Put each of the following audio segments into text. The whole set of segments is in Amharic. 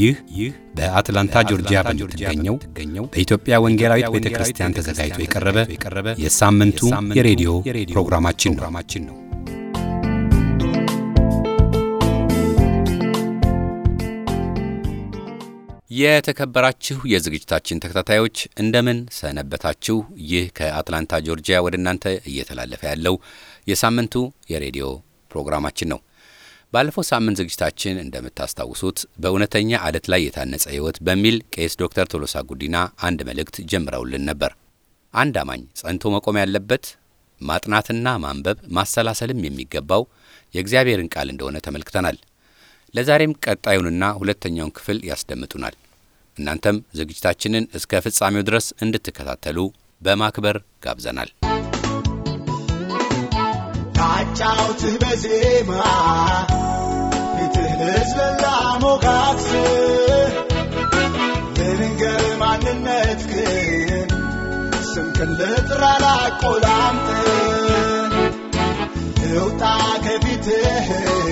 ይህ ይህ በአትላንታ ጆርጂያ በምትገኘው በኢትዮጵያ ወንጌላዊት ቤተ ክርስቲያን ተዘጋጅቶ የቀረበ የሳምንቱ የሬዲዮ ፕሮግራማችን ነው። የተከበራችሁ የዝግጅታችን ተከታታዮች እንደምን ሰነበታችሁ? ይህ ከአትላንታ ጆርጂያ ወደ እናንተ እየተላለፈ ያለው የሳምንቱ የሬዲዮ ፕሮግራማችን ነው። ባለፈው ሳምንት ዝግጅታችን እንደምታስታውሱት በእውነተኛ አለት ላይ የታነጸ ሕይወት በሚል ቄስ ዶክተር ቶሎሳ ጉዲና አንድ መልእክት ጀምረውልን ነበር። አንድ አማኝ ጸንቶ መቆም ያለበት ማጥናትና ማንበብ ማሰላሰልም የሚገባው የእግዚአብሔርን ቃል እንደሆነ ተመልክተናል። ለዛሬም ቀጣዩንና ሁለተኛውን ክፍል ያስደምጡናል። እናንተም ዝግጅታችንን እስከ ፍጻሜው ድረስ እንድትከታተሉ በማክበር ጋብዘናል። ላጫውትህ በዜማ ፊትህ ልዝለላ ሞጋግስ ልንገር ማንነት ግን ስምክን ልጥራ ላቆላምጥ ልውጣ ከፊትህ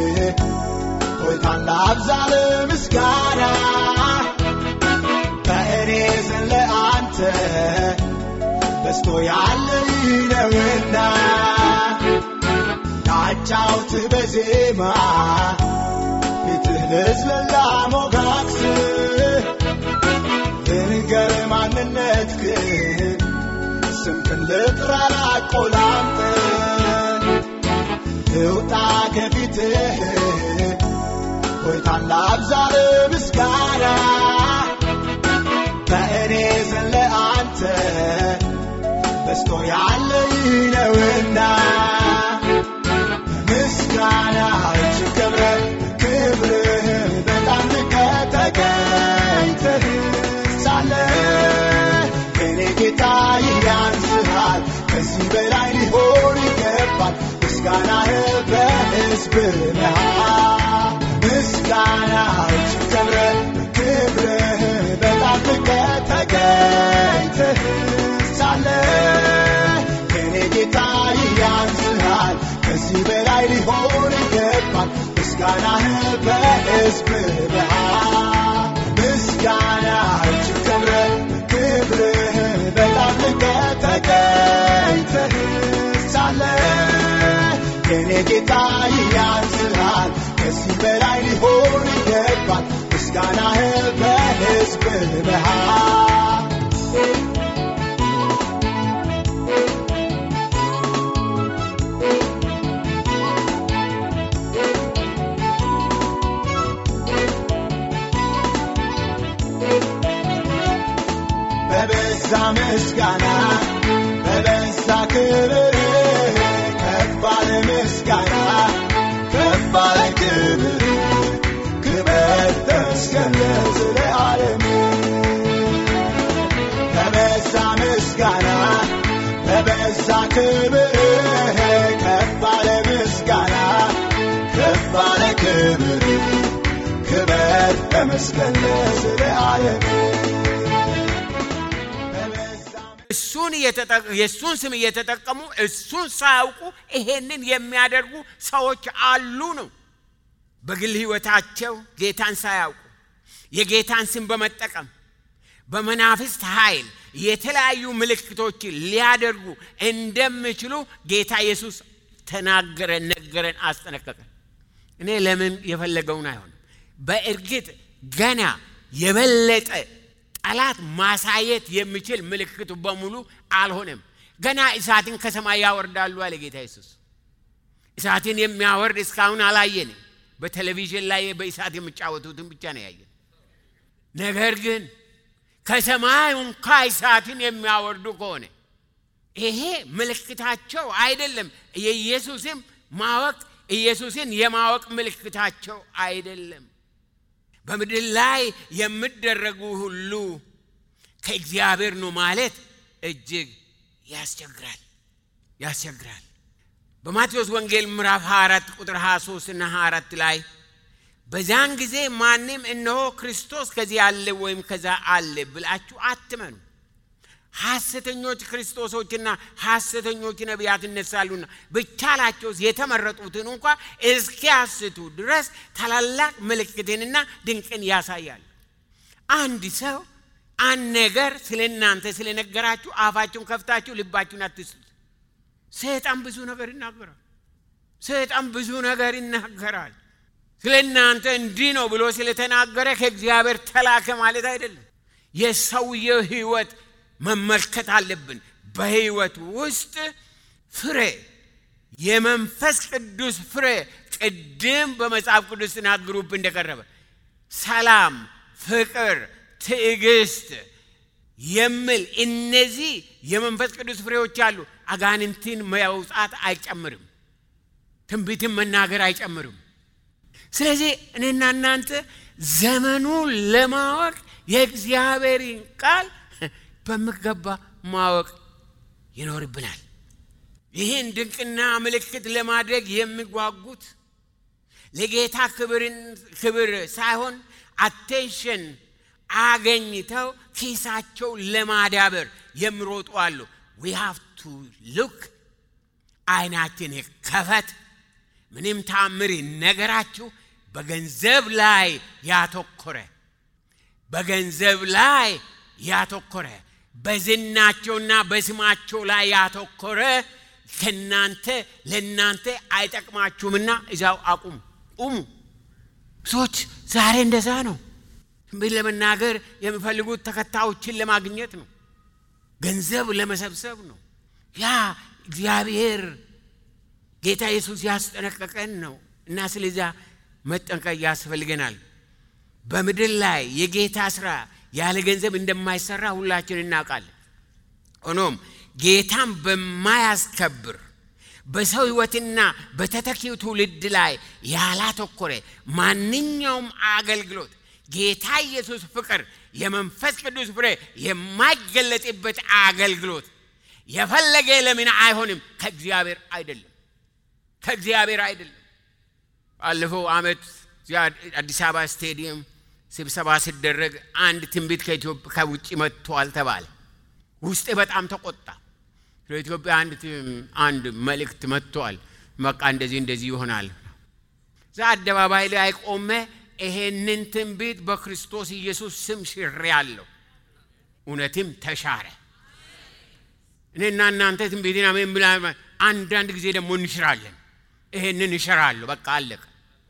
ሆይታን ላብዛል ምስጋና በእኔ ዘንድ ለአንተ በስቶ ያለ ነውና ላጫውትህ በዜማ ፊትህ ልዝለላ ሞጋግስ ልንገር ማንነት ግን ስምክን ልጥራ ላቆላምጥ ልውጣ ከፊትህ ሆይታን ላብዛል ምስጋና በእኔ ዘንድ ለአንተ በስቶ ያለ ነውና ምስጋና እጅግ ከብረህ ክብርህ በጣም ከተገኝተህ ሳለ የኔ ጌታ ያንስሃል ከዚህ በላይ ሊሆን ይገባል ምስጋናህ በሕዝብ መሃል ምስጋና እጅግ ከብረህ ክብርህ በጣም ከተገኝተህ ሳለ የኔ ጌታ ያንስሃል ከዚህ በላይ ሊሆን ይገባል ምስጋናህ በሕዝብ መሃል ምስጋና እጅግ ከብረህ ክብርህ በጣም ከተገኝተህ ሳለ የኔ ጌታ ያንስሃል ከዚህ በላይ ሊሆን ይገባል ምስጋናህ በሕዝብ መሃል በበዛ ምስጋና በበዛ ክብር ከፍ ባለ ምስጋና ከፍ ባለ ክብር ክብር ተመስገን ለዘለዓለም በበዛ ምስጋና በበዛ ክብር ከፍ ባለ ምስጋና ከፍ ባለ ክብር ክብር ተመስገን ለዘለዓለም እሱን የእሱን ስም እየተጠቀሙ እሱን ሳያውቁ ይሄንን የሚያደርጉ ሰዎች አሉ ነው። በግል ሕይወታቸው ጌታን ሳያውቁ የጌታን ስም በመጠቀም በመናፍስት ኃይል የተለያዩ ምልክቶችን ሊያደርጉ እንደሚችሉ ጌታ ኢየሱስ ተናገረን፣ ነገረን፣ አስጠነቀቀን። እኔ ለምን የፈለገውን አይሆንም። በእርግጥ ገና የበለጠ ጠላት ማሳየት የሚችል ምልክቱ በሙሉ አልሆነም። ገና እሳትን ከሰማይ ያወርዳሉ አለ ጌታ ኢየሱስ። እሳትን የሚያወርድ እስካሁን አላየንም። በቴሌቪዥን ላይ በእሳት የሚጫወቱትን ብቻ ነው ያየን። ነገር ግን ከሰማይ እንኳ እሳትን የሚያወርዱ ከሆነ ይሄ ምልክታቸው አይደለም። የኢየሱስም ማወቅ ኢየሱስን የማወቅ ምልክታቸው አይደለም። በምድር ላይ የሚደረጉ ሁሉ ከእግዚአብሔር ነው ማለት እጅግ ያስቸግራል ያስቸግራል። በማቴዎስ ወንጌል ምዕራፍ 24 ቁጥር 23 እና 24 ላይ በዛን ጊዜ ማንም እነሆ ክርስቶስ ከዚህ አለ ወይም ከዛ አለ ብላችሁ አትመኑ ሐሰተኞች ክርስቶሶችና ሐሰተኞች ነቢያት እነሳሉና ብቻላቸው የተመረጡትን እንኳ እስኪያስቱ ድረስ ታላላቅ ምልክትንና ድንቅን ያሳያል። አንድ ሰው አንድ ነገር ስለ እናንተ ስለነገራችሁ አፋችሁን ከፍታችሁ ልባችሁን አትስጡት። ሰይጣን ብዙ ነገር ይናገራል። ሰይጣን ብዙ ነገር ይናገራል። ስለ እናንተ እንዲህ ነው ብሎ ስለተናገረ ከእግዚአብሔር ተላከ ማለት አይደለም። የሰውየው ህይወት መመልከት አለብን። በህይወት ውስጥ ፍሬ የመንፈስ ቅዱስ ፍሬ ቅድም በመጽሐፍ ቅዱስ ተናግሩብ እንደቀረበ ሰላም፣ ፍቅር፣ ትዕግስት የሚል እነዚህ የመንፈስ ቅዱስ ፍሬዎች አሉ። አጋንንትን መውጣት አይጨምርም። ትንቢትን መናገር አይጨምርም። ስለዚህ እኔና እናንተ ዘመኑን ለማወቅ የእግዚአብሔርን ቃል በሚገባ ማወቅ ይኖርብናል። ይህን ድንቅና ምልክት ለማድረግ የሚጓጉት ለጌታ ክብር ሳይሆን አቴንሽን አገኝተው ኪሳቸው ለማዳበር የሚሮጡ አሉ። ዊ ሃቭ ቱ ሉክ አይናችን ከፈት። ምንም ታምር ነገራችሁ በገንዘብ ላይ ያተኮረ በገንዘብ ላይ ያተኮረ በዝናቸውና በስማቸው ላይ ያተኮረ ከናንተ ለእናንተ አይጠቅማችሁምና እዛው አቁሙ ቁሙ። ሰዎች ዛሬ እንደዛ ነው። ትንቢት ለመናገር የሚፈልጉት ተከታዮችን ለማግኘት ነው። ገንዘብ ለመሰብሰብ ነው። ያ እግዚአብሔር ጌታ ኢየሱስ ያስጠነቀቀን ነው እና ስለዚያ መጠንቀቅ ያስፈልገናል። በምድር ላይ የጌታ ስራ ያለ ገንዘብ እንደማይሰራ ሁላችን እናውቃለን። ሆኖም ጌታን በማያስከብር በሰው ሕይወትና በተተኪው ትውልድ ላይ ያላተኮረ ማንኛውም አገልግሎት ጌታ ኢየሱስ ፍቅር፣ የመንፈስ ቅዱስ ፍሬ የማይገለጥበት አገልግሎት የፈለገ ለምን አይሆንም? ከእግዚአብሔር አይደለም፣ ከእግዚአብሔር አይደለም። ባለፈው ዓመት አዲስ አበባ ስቴዲየም ስብሰባ ሲደረግ አንድ ትንቢት ከውጭ መጥቷል ተባለ። ውስጤ በጣም ተቆጣ። ለኢትዮጵያ አንድ አንድ መልእክት መጥቷል። በቃ እንደዚህ እንደዚህ ይሆናል። እዛ አደባባይ ላይ ቆመ። ይሄንን ትንቢት በክርስቶስ ኢየሱስ ስም ሽሬአለሁ። እውነትም ተሻረ። እኔና እናንተ ትንቢትን አሜን ብላ አንዳንድ ጊዜ ደግሞ እንሽራለን። ይሄንን እሽራለሁ። በቃ አለቀ።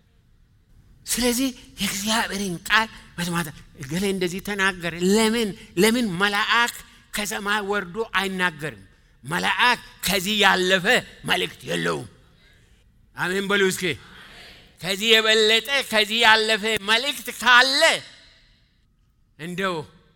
ስለዚህ የእግዚአብሔርን ቃል መስማት እገሌ እንደዚህ ተናገረ። ለምን ለምን መልአክ ከሰማይ ወርዶ አይናገርም? መልአክ ከዚህ ያለፈ መልእክት የለውም። አሜን በሉ እስኪ። ከዚህ የበለጠ ከዚህ ያለፈ መልእክት ካለ እንደው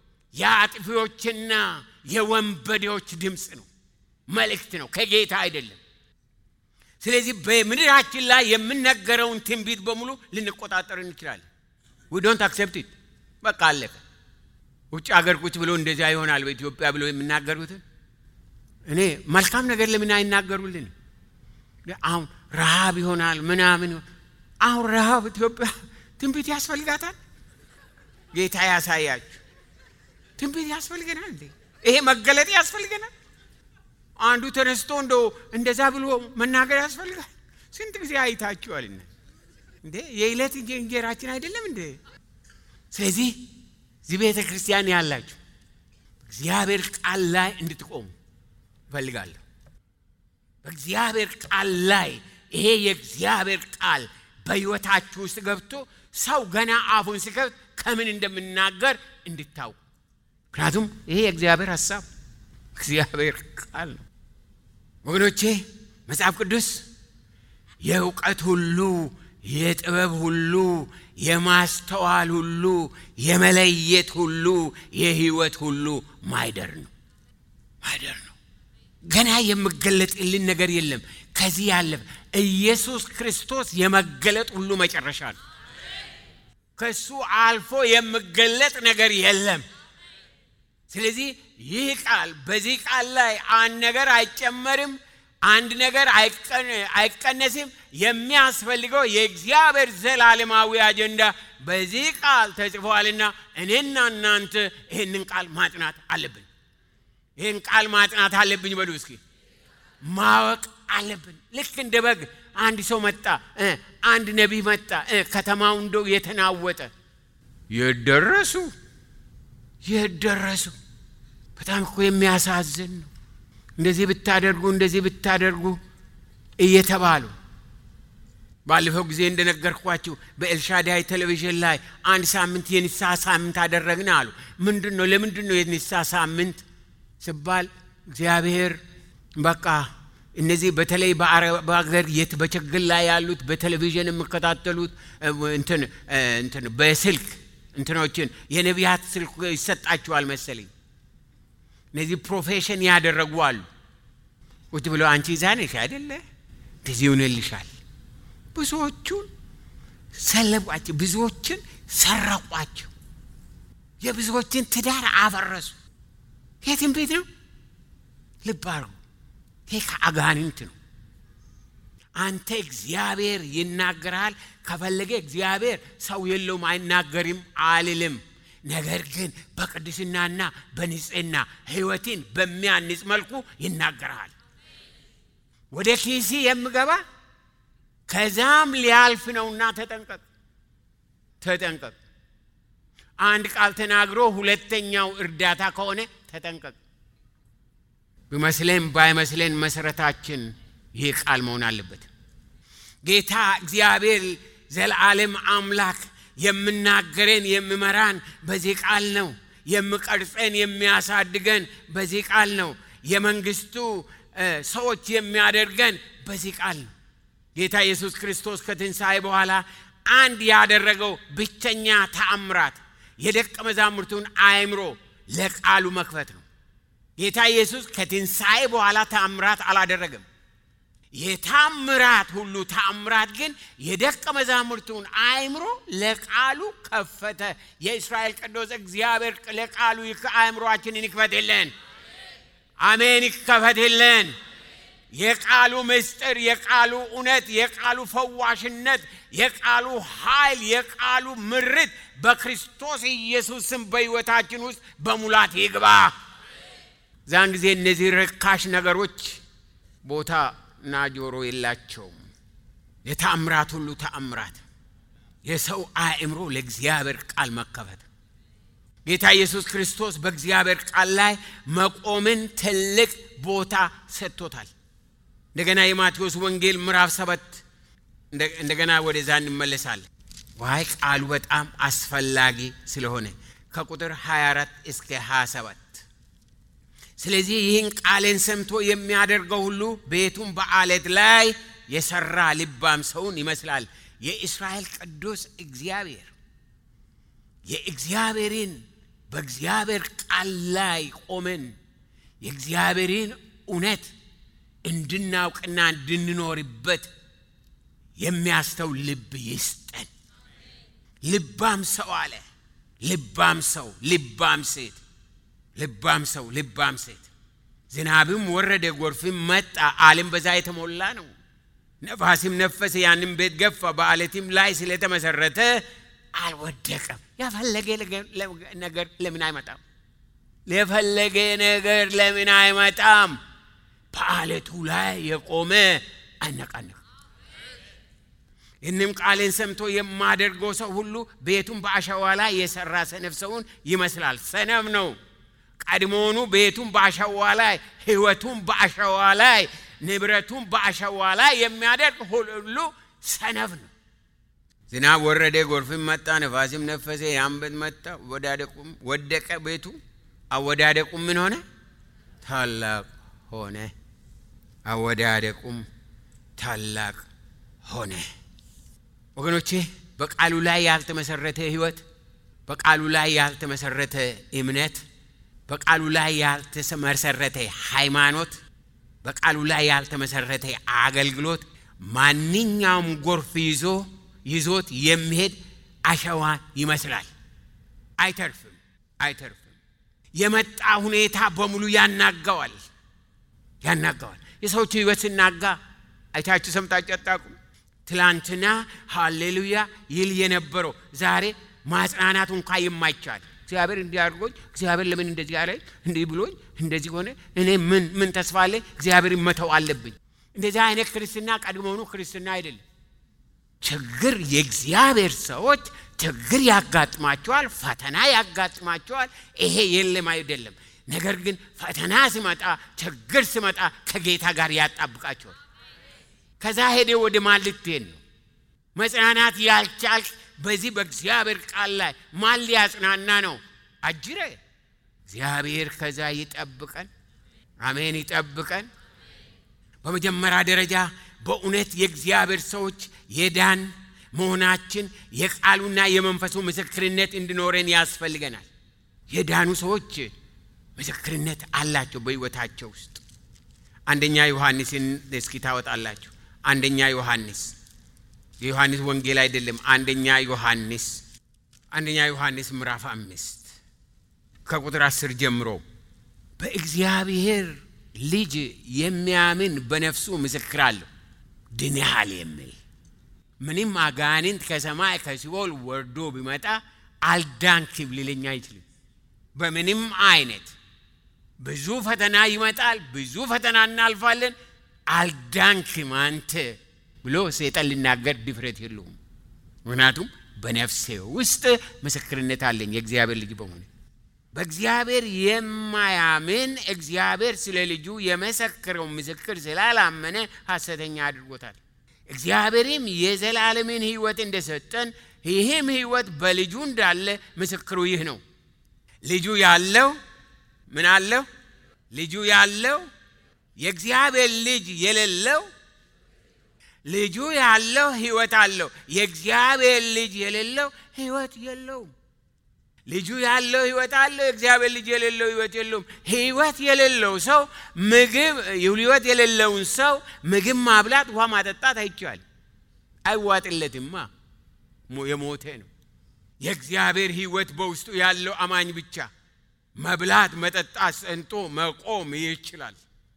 የአጥፊዎችና የወንበዴዎች ድምፅ ነው፣ መልእክት ነው፣ ከጌታ አይደለም። ስለዚህ በምድራችን ላይ የምነገረውን ትንቢት በሙሉ ልንቆጣጠር እንችላለን። ዊ ዶንት አክሴፕት ኢት በቃ አለቀ። ውጭ ሀገር ቁጭ ብሎ እንደዚያ ይሆናል በኢትዮጵያ ብሎ የሚናገሩትን እኔ መልካም ነገር ለምን አይናገሩልን? አሁን ረሃብ ይሆናል ምናምን። አሁን ረሃብ ኢትዮጵያ ትንቢት ያስፈልጋታል። ጌታ ያሳያችሁ። ትንቢት ያስፈልገናል እንዴ? ይሄ መገለጥ ያስፈልገናል። አንዱ ተነስቶ እንደ እንደዛ ብሎ መናገር ያስፈልጋል። ስንት ጊዜ አይታችኋል እንዴ? የዕለት እንጀራችን አይደለም እንዴ? ስለዚህ እዚህ ቤተ ክርስቲያን ያላችሁ እግዚአብሔር ቃል ላይ እንድትቆሙ እፈልጋለሁ። በእግዚአብሔር ቃል ላይ ይሄ የእግዚአብሔር ቃል በሕይወታችሁ ውስጥ ገብቶ ሰው ገና አፉን ሲከፍት ከምን እንደምናገር እንድታውቁ። ምክንያቱም ይሄ የእግዚአብሔር ሀሳብ እግዚአብሔር ቃል ነው። ወገኖቼ መጽሐፍ ቅዱስ የእውቀት ሁሉ የጥበብ ሁሉ የማስተዋል ሁሉ የመለየት ሁሉ የህይወት ሁሉ ማይደር ነው ማይደር ነው። ገና የምገለጥልን ነገር የለም። ከዚህ ያለፈ ኢየሱስ ክርስቶስ የመገለጥ ሁሉ መጨረሻ ነው። ከሱ አልፎ የምገለጥ ነገር የለም። ስለዚህ ይህ ቃል በዚህ ቃል ላይ አንድ ነገር አይጨመርም፣ አንድ ነገር አይቀነስም። የሚያስፈልገው የእግዚአብሔር ዘላለማዊ አጀንዳ በዚህ ቃል ተጽፏልና እኔና እናንተ ይህንን ቃል ማጥናት አለብን። ይህን ቃል ማጥናት አለብኝ በሉ እስኪ። ማወቅ አለብን። ልክ እንደ በግ አንድ ሰው መጣ፣ አንድ ነቢይ መጣ፣ ከተማው እንደው የተናወጠ የደረሱ የት ደረሱ? በጣም እኮ የሚያሳዝን ነው። እንደዚህ ብታደርጉ እንደዚህ ብታደርጉ እየተባሉ ባለፈው ጊዜ እንደነገርኳችሁ በኤልሻዳይ ቴሌቪዥን ላይ አንድ ሳምንት የንስሐ ሳምንት አደረግን አሉ። ምንድን ነው? ለምንድን ነው የንስሐ ሳምንት ስባል እግዚአብሔር በቃ እነዚህ በተለይ በአረብ ሀገር የት በችግር ላይ ያሉት በቴሌቪዥን የሚከታተሉት እንትን እንትን በስልክ እንትኖችን የነቢያት ስልክ ይሰጣችኋል መሰለኝ። እነዚህ ፕሮፌሽን ያደረጉ አሉ። ቁጭ ብለው አንቺ ይዛ ነሽ አይደለ እንደዚህ ይሆንልሻል። ብዙዎቹን ሰለቧቸው፣ ብዙዎችን ሰረቋቸው፣ የብዙዎችን ትዳር አፈረሱ። የትም ቤት ነው። ልብ አድርጉ። ይህ ከአጋንንት ነው። አንተ እግዚአብሔር ይናገራል። ከፈለገ እግዚአብሔር ሰው የለውም አይናገርም አልልም። ነገር ግን በቅድስናና በንጽህና ሕይወትን በሚያንጽ መልኩ ይናገራል። ወደ ኪሲ የምገባ ከዛም ሊያልፍ ነውና ተጠንቀቅ፣ ተጠንቀቅ። አንድ ቃል ተናግሮ ሁለተኛው እርዳታ ከሆነ ተጠንቀቅ። ቢመስለን ባይመስለን መሰረታችን ይህ ቃል መሆን አለበት። ጌታ እግዚአብሔር ዘለዓለም አምላክ የምናገረን የሚመራን በዚህ ቃል ነው። የሚቀርጸን የሚያሳድገን በዚህ ቃል ነው። የመንግስቱ ሰዎች የሚያደርገን በዚህ ቃል ነው። ጌታ ኢየሱስ ክርስቶስ ከትንሣኤ በኋላ አንድ ያደረገው ብቸኛ ተአምራት የደቀ መዛሙርቱን አእምሮ ለቃሉ መክፈት ነው። ጌታ ኢየሱስ ከትንሣኤ በኋላ ተአምራት አላደረገም። የታምራት ሁሉ ተአምራት ግን የደቀ መዛሙርቱን አእምሮ ለቃሉ ከፈተ። የእስራኤል ቅዱስ እግዚአብሔር ለቃሉ አእምሮአችንን ይክፈትልን። አሜን፣ ይከፈትልን። የቃሉ ምስጢር፣ የቃሉ እውነት፣ የቃሉ ፈዋሽነት፣ የቃሉ ኃይል፣ የቃሉ ምርት በክርስቶስ ኢየሱስ ስም በሕይወታችን ውስጥ በሙላት ይግባ። ዛን ጊዜ እነዚህ ርካሽ ነገሮች ቦታ እና ጆሮ የላቸውም። የተአምራት ሁሉ ተአምራት የሰው አእምሮ ለእግዚአብሔር ቃል መከፈት። ጌታ ኢየሱስ ክርስቶስ በእግዚአብሔር ቃል ላይ መቆምን ትልቅ ቦታ ሰጥቶታል። እንደገና የማቴዎስ ወንጌል ምዕራፍ ሰባት እንደገና ወደዛ እንመለሳለን። ዋይ ቃሉ በጣም አስፈላጊ ስለሆነ ከቁጥር 24 እስከ 27 ስለዚህ ይህን ቃሌን ሰምቶ የሚያደርገው ሁሉ ቤቱን በአለት ላይ የሰራ ልባም ሰውን ይመስላል። የእስራኤል ቅዱስ እግዚአብሔር የእግዚአብሔርን በእግዚአብሔር ቃል ላይ ቆመን የእግዚአብሔርን እውነት እንድናውቅና እንድንኖርበት የሚያስተው ልብ ይስጠን። ልባም ሰው አለ። ልባም ሰው፣ ልባም ሴት ልባም ሰው ልባም ሴት። ዝናብም ወረደ፣ ጎርፍም መጣ፣ ዓለም በዛ የተሞላ ነው። ነፋስም ነፈሰ፣ ያንም ቤት ገፋ፣ በአለትም ላይ ስለተመሰረተ አልወደቀም። የፈለገ ነገር ለምን አይመጣም? የፈለገ ነገር ለምን አይመጣም? በአለቱ ላይ የቆመ አነቃነቅ። ይህንም ቃሌን ሰምቶ የማደርገው ሰው ሁሉ ቤቱን በአሸዋ ላይ የሰራ ሰነፍ ሰውን ይመስላል። ሰነፍ ነው። ቀድሞውኑ ቤቱን በአሸዋ ላይ ሕይወቱን በአሸዋ ላይ ንብረቱን በአሸዋ ላይ የሚያደርግ ሁሉ ሰነፍ ነው። ዝናብ ወረደ፣ ጎርፍም መጣ፣ ነፋስም ነፈሰ፣ ያም ቤት መጣ፣ አወዳደቁም ወደቀ። ቤቱ አወዳደቁም ምን ሆነ? ታላቅ ሆነ። አወዳደቁም ታላቅ ሆነ። ወገኖቼ በቃሉ ላይ ያልተመሰረተ ሕይወት፣ በቃሉ ላይ ያልተመሰረተ እምነት በቃሉ ላይ ያልተመሰረተ ሃይማኖት፣ በቃሉ ላይ ያልተመሰረተ አገልግሎት ማንኛውም ጎርፍ ይዞ ይዞት የሚሄድ አሸዋ ይመስላል። አይተርፍም፣ አይተርፍም። የመጣ ሁኔታ በሙሉ ያናጋዋል፣ ያናጋዋል። የሰዎች ህይወት ሲናጋ አይታችሁ ሰምታችሁ አታውቁም? ትላንትና ሃሌሉያ ይል የነበረው ዛሬ ማጽናናቱ እንኳ የማይቻል እግዚአብሔር እንዲህ አድርጎኝ እግዚአብሔር ለምን እንደዚህ አለ እንዲህ ብሎኝ እንደዚህ ሆነ እኔ ምን ምን ተስፋ አለ እግዚአብሔር መተው አለብኝ እንደዚህ አይነት ክርስትና ቀድሞውኑ ክርስትና አይደለም ችግር የእግዚአብሔር ሰዎች ችግር ያጋጥማቸዋል፣ ፈተና ያጋጥማቸዋል። ይሄ የለም አይደለም። ነገር ግን ፈተና ሲመጣ ችግር ሲመጣ ከጌታ ጋር ያጣብቃቸዋል። ከዛ ሄደ ወደ ማን ልትሄድ ነው? መጽናናት ያልቻልክ በዚህ በእግዚአብሔር ቃል ላይ ማን ሊያጽናና ነው? አጅረ እግዚአብሔር ከዛ ይጠብቀን። አሜን፣ ይጠብቀን። በመጀመሪያ ደረጃ በእውነት የእግዚአብሔር ሰዎች የዳን መሆናችን የቃሉና የመንፈሱ ምስክርነት እንዲኖረን ያስፈልገናል። የዳኑ ሰዎች ምስክርነት አላቸው በሕይወታቸው ውስጥ። አንደኛ ዮሐንስን እስኪ ታወጣላችሁ። አንደኛ ዮሐንስ የዮሐንስ ወንጌል አይደለም። አንደኛ ዮሐንስ አንደኛ ዮሐንስ ምዕራፍ አምስት ከቁጥር አስር ጀምሮ በእግዚአብሔር ልጅ የሚያምን በነፍሱ ምስክር አለው ድንሃል የሚል ምንም አጋንንት ከሰማይ ከሲኦል ወርዶ ቢመጣ አልዳንክም ሊለኝ አይችልም። በምንም አይነት ብዙ ፈተና ይመጣል፣ ብዙ ፈተና እናልፋለን። አልዳንክም አንተ ብሎ ሰይጣን ሊናገር ድፍረት የለውም። ምክንያቱም በነፍሴ ውስጥ ምስክርነት አለኝ የእግዚአብሔር ልጅ በመሆኔ። በእግዚአብሔር የማያምን እግዚአብሔር ስለ ልጁ የመሰከረው ምስክር ስላላመነ ሐሰተኛ አድርጎታል። እግዚአብሔርም የዘላለምን ሕይወት እንደሰጠን ይህም ሕይወት በልጁ እንዳለ ምስክሩ ይህ ነው። ልጁ ያለው ምን አለው? ልጁ ያለው የእግዚአብሔር ልጅ የሌለው ልጁ ያለው ሕይወት አለው። የእግዚአብሔር ልጅ የሌለው ሕይወት የለውም። ልጁ ያለው ሕይወት አለው። የእግዚአብሔር ልጅ የሌለው ሕይወት የለውም። ሕይወት የሌለው ሰው ምግብ ሕይወት የሌለውን ሰው ምግብ ማብላት፣ ውሃ ማጠጣት አይቻልም። አይዋጥለትማ፣ የሞተ ነው። የእግዚአብሔር ሕይወት በውስጡ ያለው አማኝ ብቻ መብላት፣ መጠጣት፣ ጸንቶ መቆም ይችላል።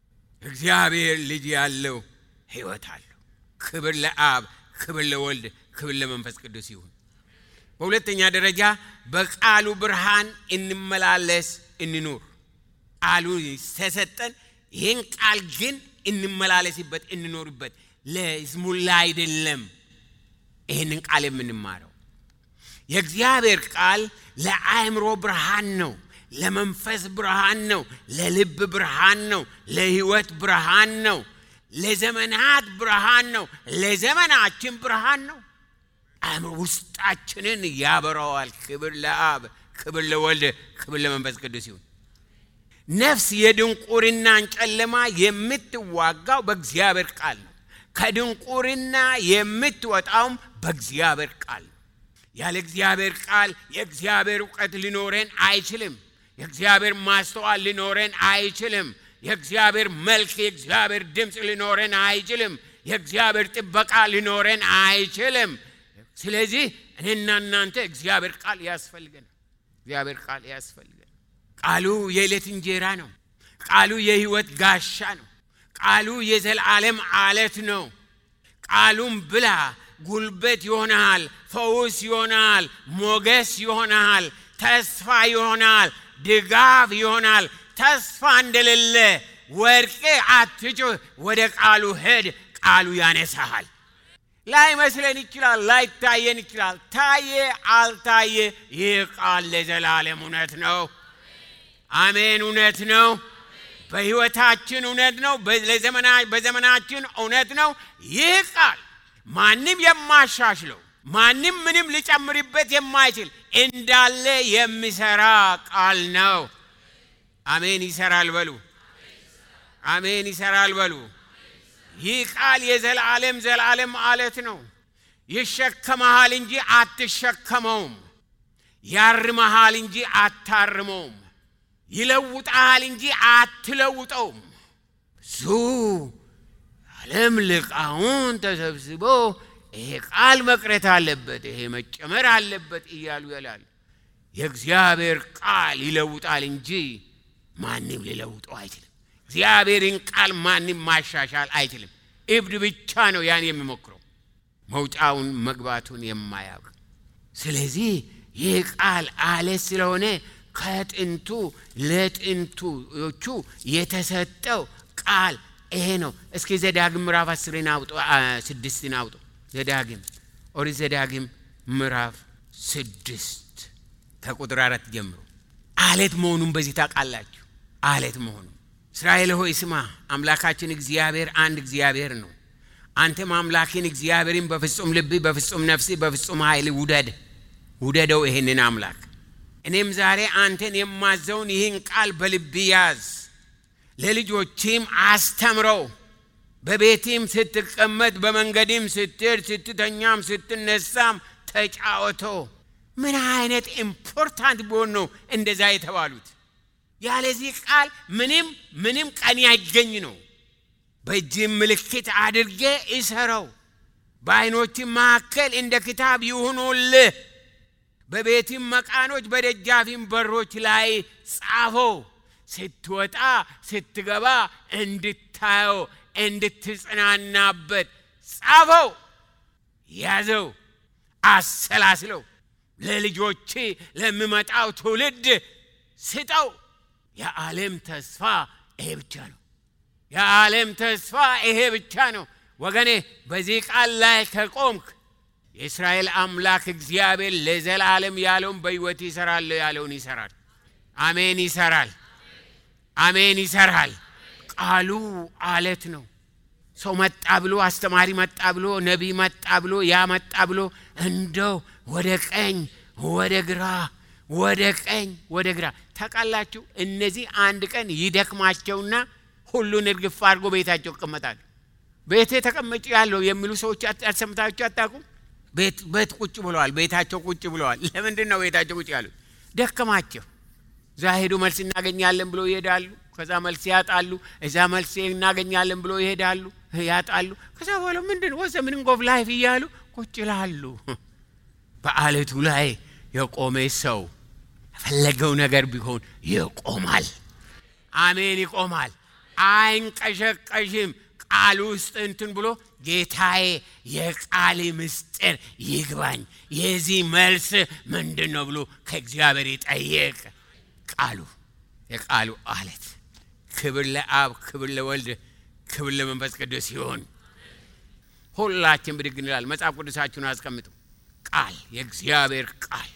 እግዚአብሔር ልጅ ያለው ሕይወት አለው። ክብር ለአብ፣ ክብር ለወልድ፣ ክብር ለመንፈስ ቅዱስ ይሁን። በሁለተኛ ደረጃ በቃሉ ብርሃን እንመላለስ እንኑር። ቃሉ ተሰጠን። ይህን ቃል ግን እንመላለስበት እንኖርበት። ለስሙላ አይደለም ይህንን ቃል የምንማረው። የእግዚአብሔር ቃል ለአእምሮ ብርሃን ነው፣ ለመንፈስ ብርሃን ነው፣ ለልብ ብርሃን ነው፣ ለሕይወት ብርሃን ነው፣ ለዘመናት ብርሃን ነው፣ ለዘመናችን ብርሃን ነው። አእምሮ ውስጣችንን ያበራዋል። ክብር ለአብ፣ ክብር ለወልድ፣ ክብር ለመንፈስ ቅዱስ ይሁን። ነፍስ የድንቁርናን ጨለማ የምትዋጋው በእግዚአብሔር ቃል ነው። ከድንቁርና የምትወጣውም በእግዚአብሔር ቃል ነው። ያለ እግዚአብሔር ቃል የእግዚአብሔር እውቀት ሊኖረን አይችልም። የእግዚአብሔር ማስተዋል ሊኖረን አይችልም። የእግዚአብሔር መልክ፣ የእግዚአብሔር ድምፅ ሊኖረን አይችልም። የእግዚአብሔር ጥበቃ ሊኖረን አይችልም። ስለዚህ እኔና እናንተ እግዚአብሔር ቃል ያስፈልገናል። እግዚአብሔር ቃል ያስፈልገናል። ቃሉ የዕለት እንጀራ ነው። ቃሉ የሕይወት ጋሻ ነው። ቃሉ የዘላለም አለት ነው። ቃሉም ብላ ጉልበት ይሆናል፣ ፈውስ ይሆናል፣ ሞገስ ይሆናል፣ ተስፋ ይሆናል፣ ድጋፍ ይሆናል። ተስፋ እንደሌለ ወድቄ አትጩህ፣ ወደ ቃሉ ሄድ፣ ቃሉ ያነሳሃል። ላይመስለን ይችላል፣ ላይታየን ይችላል። ታየ አልታየ፣ ይህ ቃል ለዘላለም እውነት ነው። አሜን፣ እውነት ነው። በሕይወታችን እውነት ነው። በዘመናችን እውነት ነው። ይህ ቃል ማንም የማሻሽለው ማንም ምንም ሊጨምርበት የማይችል እንዳለ የሚሰራ ቃል ነው። አሜን፣ ይሰራል በሉ። አሜን፣ ይሰራል በሉ። ይህ ቃል የዘላለም ዘላለም አለት ነው። ይሸከመሃል እንጂ አትሸከመውም። ያርመሃል እንጂ አታርመውም። ይለውጣል እንጂ አትለውጠውም። ብዙ ዓለም ልቃውን ተሰብስቦ ይሄ ቃል መቅረት አለበት፣ ይሄ መጨመር አለበት እያሉ ይላል። የእግዚአብሔር ቃል ይለውጣል እንጂ ማንም ሊለውጠው አይችልም። እግዚአብሔርን ቃል ማንም ማሻሻል አይችልም። እብድ ብቻ ነው ያን የሚሞክረው መውጫውን መግባቱን የማያውቅ። ስለዚህ ይህ ቃል አለት ስለሆነ ከጥንቱ ለጥንቶቹ የተሰጠው ቃል ይሄ ነው። እስኪ ዘዳግም ምዕራፍ አስርን አውጡ፣ ስድስትን አውጡ። ዘዳግም ኦሪት ዘዳግም ምዕራፍ ስድስት ከቁጥር አራት ጀምሮ አለት መሆኑን በዚህ ታውቃላችሁ። አለት መሆኑ እስራኤል ሆይ ስማ፣ አምላካችን እግዚአብሔር አንድ እግዚአብሔር ነው። አንተም አምላክን እግዚአብሔርን በፍጹም ልብ፣ በፍጹም ነፍስ፣ በፍጹም ኃይል ውደድ ውደደው ይህንን አምላክ። እኔም ዛሬ አንተን የማዘውን ይህን ቃል በልብ ያዝ፣ ለልጆችም አስተምረው። በቤትም ስትቀመጥ፣ በመንገድም ስትሄድ፣ ስትተኛም፣ ስትነሳም ተጫወተው። ምን አይነት ኢምፖርታንት ቢሆን ነው እንደዛ የተባሉት? ያለዚህ ቃል ምንም ምንም ቀን ያገኝ ነው። በእጅም ምልክት አድርጌ እሰረው፣ በዓይኖችም መካከል እንደ ክታብ ይሁኑልህ፣ በቤትም መቃኖች በደጃፊም በሮች ላይ ጻፈው፣ ስትወጣ ስትገባ እንድታየው እንድትጽናናበት ጻፈው፣ ያዘው፣ አሰላስለው፣ ለልጆች ለሚመጣው ትውልድ ስጠው። የዓለም ተስፋ ይሄ ብቻ ነው። የዓለም ተስፋ ይሄ ብቻ ነው። ወገኔ በዚህ ቃል ላይ ከቆምክ የእስራኤል አምላክ እግዚአብሔር ለዘላለም ያለውን በሕይወት ይሰራል ያለውን ይሰራል። አሜን፣ ይሰራል። አሜን፣ ይሰራል። ቃሉ አለት ነው። ሰው መጣ ብሎ አስተማሪ መጣ ብሎ ነቢይ መጣ ብሎ ያ መጣ ብሎ እንደው ወደ ቀኝ ወደ ግራ ወደ ቀኝ ወደ ግራ ታውቃላችሁ። እነዚህ አንድ ቀን ይደክማቸውና ሁሉን እርግፍ አድርጎ ቤታቸው ይቀመጣሉ። ቤቴ ተቀመጭ ያለው የሚሉ ሰዎች አሰምታችሁ አታውቁም? ቤት ቁጭ ብለዋል። ቤታቸው ቁጭ ብለዋል። ለምንድን ነው ቤታቸው ቁጭ ያሉት? ደከማቸው። እዛ ሄዱ መልስ እናገኛለን ብሎ ይሄዳሉ። ከዛ መልስ ያጣሉ። እዛ መልስ እናገኛለን ብሎ ይሄዳሉ፣ ያጣሉ። ከዛ በኋላ ምንድን ወዘ ሚኒንግ ኦፍ ላይፍ እያሉ ቁጭ ይላሉ። በአለቱ ላይ የቆመ ሰው የፈለገው ነገር ቢሆን ይቆማል። አሜን፣ ይቆማል። አይንቀሸቀሽም። ቃል ውስጥ እንትን ብሎ ጌታዬ የቃል ምስጢር ይግባኝ፣ የዚህ መልስ ምንድን ነው ብሎ ከእግዚአብሔር ይጠየቅ። ቃሉ የቃሉ አለት ክብር ለአብ፣ ክብር ለወልድ፣ ክብር ለመንፈስ ቅዱስ ይሁን። ሁላችን ብድግ እንላል። መጽሐፍ ቅዱሳችሁን አስቀምጡ። ቃል የእግዚአብሔር ቃል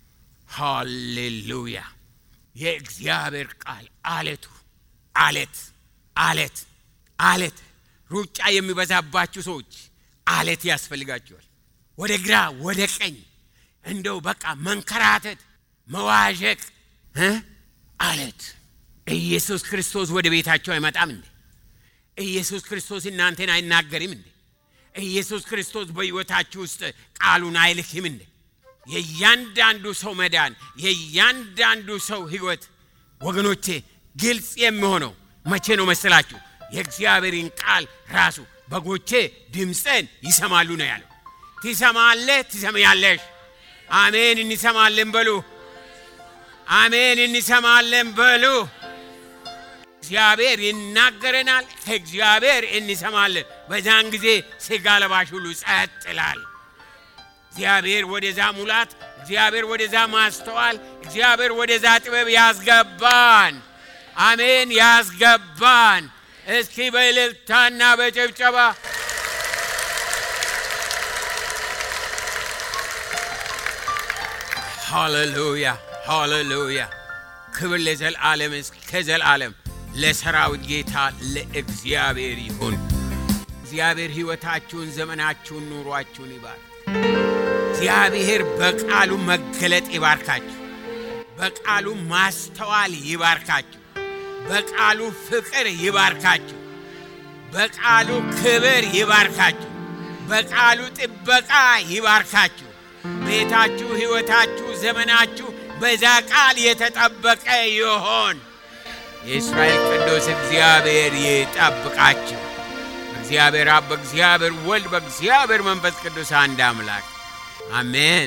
ሃሌሉያ! የእግዚአብሔር ቃል አለቱ አለት አለት አለት ሩጫ የሚበዛባችሁ ሰዎች አለት ያስፈልጋቸዋል። ወደ ግራ ወደ ቀኝ እንደው በቃ መንከራተት፣ መዋዠቅ እ አለት ኢየሱስ ክርስቶስ ወደ ቤታቸው አይመጣም እንዴ? ኢየሱስ ክርስቶስ እናንተን አይናገርም እንዴ? ኢየሱስ ክርስቶስ በሕይወታችሁ ውስጥ ቃሉን አይልክም እንዴ? የእያንዳንዱ ሰው መዳን የእያንዳንዱ ሰው ሕይወት ወገኖቼ ግልጽ የሚሆነው መቼ ነው መስላችሁ? የእግዚአብሔርን ቃል ራሱ በጎቼ ድምፅን ይሰማሉ ነው ያለው። ትሰማለህ፣ ትሰማያለሽ። አሜን። እንሰማለን በሉ። አሜን። እንሰማለን በሉ። እግዚአብሔር ይናገረናል፣ ከእግዚአብሔር እንሰማለን። በዛን ጊዜ ሥጋ ለባሽ ሁሉ ጸጥ ይላል። እግዚአብሔር ወደዛ ሙላት፣ እግዚአብሔር ወደዛ ማስተዋል፣ እግዚአብሔር ወደዛ ጥበብ ያስገባን። አሜን፣ ያስገባን። እስኪ በእልልታና በጭብጨባ ሃሌሉያ ሃሌሉያ። ክብር ለዘልዓለም እስከ ዘልዓለም ለሰራዊት ጌታ ለእግዚአብሔር ይሁን። እግዚአብሔር ሕይወታችሁን፣ ዘመናችሁን፣ ኑሯችሁን ይባርክ። እግዚአብሔር በቃሉ መገለጥ ይባርካችሁ። በቃሉ ማስተዋል ይባርካችሁ። በቃሉ ፍቅር ይባርካችሁ። በቃሉ ክብር ይባርካችሁ። በቃሉ ጥበቃ ይባርካችሁ። ቤታችሁ፣ ሕይወታችሁ፣ ዘመናችሁ በዛ ቃል የተጠበቀ ይሆን። የእስራኤል ቅዱስ እግዚአብሔር ይጠብቃችሁ። በእግዚአብሔር አብ፣ በእግዚአብሔር ወልድ፣ በእግዚአብሔር መንፈስ ቅዱስ አንድ አምላክ አሜን።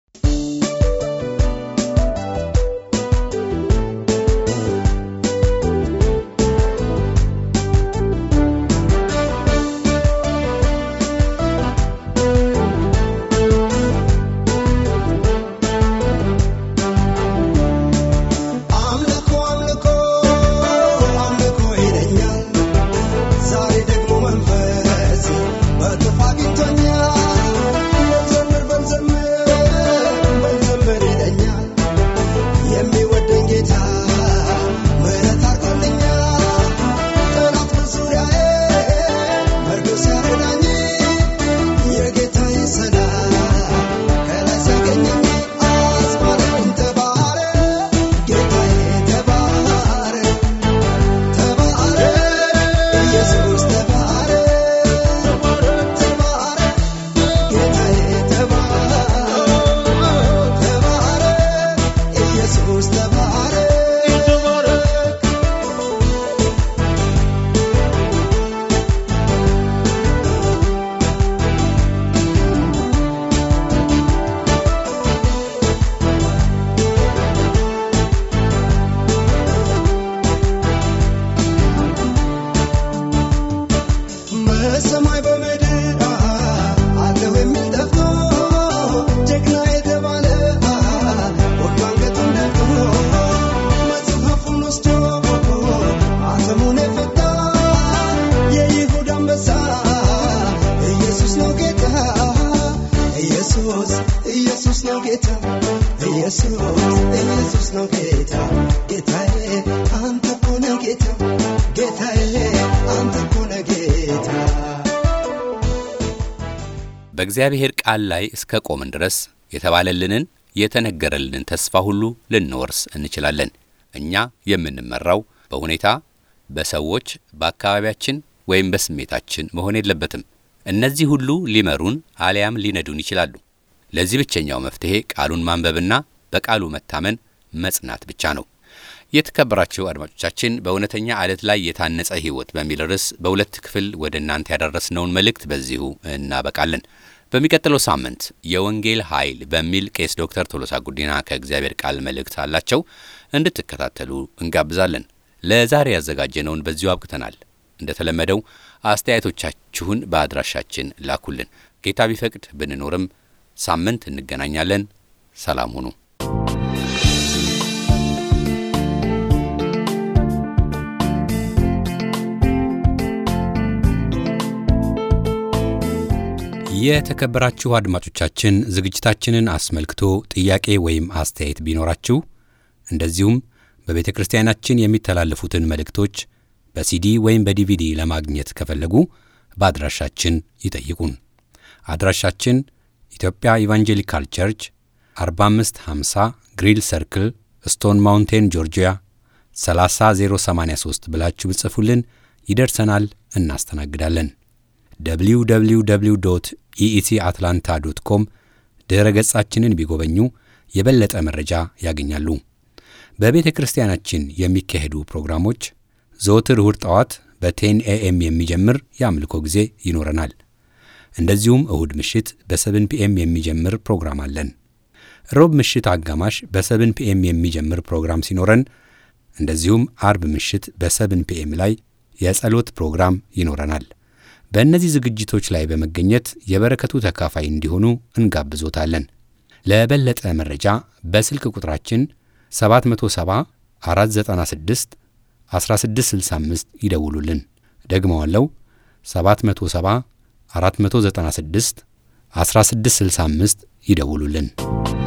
አምልኮ አምልኮ አምልኮ ይለኛል ዛሬ ደግሞ መንፈስ በጥፍ አግኝቶኛል ጌታ ኢየሱስ ኢየሱስ ነው ጌታ ጌታዬ አንተ እኮ ነህ ጌታ ጌታዬ አንተ እኮ ነህ ጌታ በእግዚአብሔር ቃል ላይ እስከ ቆምን ድረስ የተባለልንን የተነገረልንን ተስፋ ሁሉ ልንወርስ እንችላለን። እኛ የምንመራው በሁኔታ፣ በሰዎች፣ በአካባቢያችን ወይም በስሜታችን መሆን የለበትም። እነዚህ ሁሉ ሊመሩን አሊያም ሊነዱን ይችላሉ። ለዚህ ብቸኛው መፍትሔ ቃሉን ማንበብና በቃሉ መታመን መጽናት ብቻ ነው። የተከበራችሁ አድማጮቻችን በእውነተኛ ዓለት ላይ የታነጸ ሕይወት በሚል ርዕስ በሁለት ክፍል ወደ እናንተ ያደረስነውን መልእክት በዚሁ እናበቃለን። በሚቀጥለው ሳምንት የወንጌል ኃይል በሚል ቄስ ዶክተር ቶሎሳ ጉዲና ከእግዚአብሔር ቃል መልእክት አላቸው እንድትከታተሉ እንጋብዛለን። ለዛሬ ያዘጋጀነውን በዚሁ አብቅተናል። እንደተለመደው አስተያየቶቻችሁን በአድራሻችን ላኩልን። ጌታ ቢፈቅድ ብንኖርም ሳምንት እንገናኛለን። ሰላም ሁኑ። የተከበራችሁ አድማጮቻችን ዝግጅታችንን አስመልክቶ ጥያቄ ወይም አስተያየት ቢኖራችሁ እንደዚሁም በቤተ ክርስቲያናችን የሚተላለፉትን መልእክቶች በሲዲ ወይም በዲቪዲ ለማግኘት ከፈለጉ በአድራሻችን ይጠይቁን። አድራሻችን ኢትዮጵያ ኢቫንጀሊካል ቸርች 4550 ግሪል ሰርክል ስቶን ማውንቴን ጆርጂያ 30083 ብላችሁ ብጽፉልን ይደርሰናል፣ እናስተናግዳለን። www ኢኢሲ አትላንታ ዶት ኮም ድረ ገጻችንን ቢጎበኙ የበለጠ መረጃ ያገኛሉ። በቤተ ክርስቲያናችን የሚካሄዱ ፕሮግራሞች ዘወትር እሁድ ጠዋት በቴን ኤኤም የሚጀምር የአምልኮ ጊዜ ይኖረናል። እንደዚሁም እሁድ ምሽት በሰብን ፒኤም የሚጀምር ፕሮግራም አለን። ሮብ ምሽት አጋማሽ በሰብን ፒኤም የሚጀምር ፕሮግራም ሲኖረን እንደዚሁም አርብ ምሽት በሰብን ፒኤም ላይ የጸሎት ፕሮግራም ይኖረናል። በእነዚህ ዝግጅቶች ላይ በመገኘት የበረከቱ ተካፋይ እንዲሆኑ እንጋብዞታለን። ለበለጠ መረጃ በስልክ ቁጥራችን 770 496 1665 ይደውሉልን። ደግመዋለው 770 496 1665 ይደውሉልን።